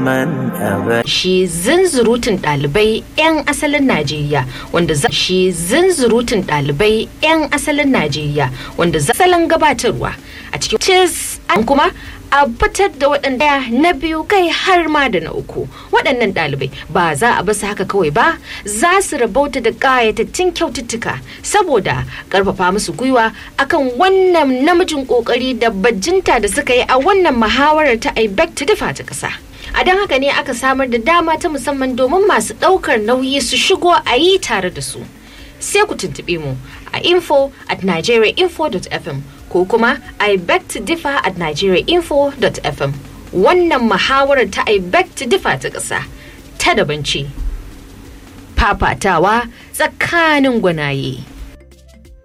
من أبى shi zunzurutun ɗalibai 'yan asalin Najeriya wanda za shi zunzurutun ɗalibai 'yan asalin Najeriya wanda za salon gabatarwa a cikin cis an kuma a fitar da waɗanda na biyu kai har ma da na uku waɗannan ɗalibai ba za a basu haka kawai ba za su rabauta da ƙayatattun kyaututtuka saboda ƙarfafa musu gwiwa akan wannan namijin ƙoƙari da bajinta da suka yi a wannan muhawarar ta IBEC ta dafa ta ƙasa. a don haka ne aka samar da dama ta musamman domin masu ɗaukar nauyi su shigo a yi tare da su sai ku tuntuɓe mu a info at nigeriainfo.fm ko kuma i beg to differ at nigeriainfo.fm wannan muhawarar ta i beg to differ ta ƙasa ta daban ce fafatawa tsakanin gwanaye